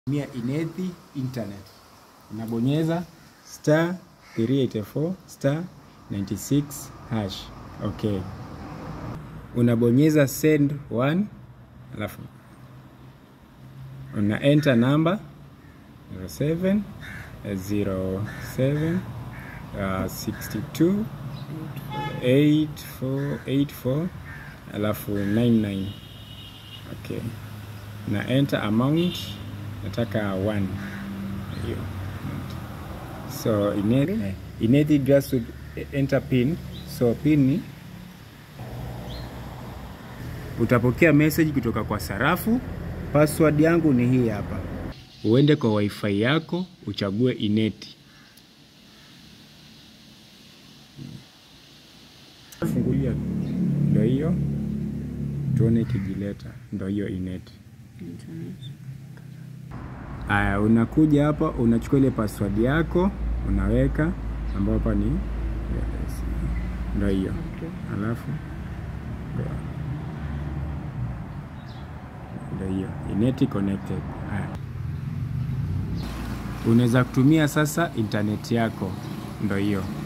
tumia Inethi internet. Unabonyeza star 384 star 96 hash. Okay. Unabonyeza send one, alafu una enter number 07 07 uh, 62 8484 alafu 99 okay na enter amount nataka 1 hiyo so Inethi Inethi just would enter pin so pin ni utapokea message kutoka kwa sarafu password yangu ni hii hapa uende kwa wifi yako uchague Ineti fungulia ndo hiyo tuone ikijileta ndo hiyo Ineti Aya, unakuja hapa unachukua ile password yako unaweka, ambayo hapa ni yes, ndo hiyo alafu ndo hiyo Ineti connected. Aya, unaweza kutumia sasa internet yako, ndo hiyo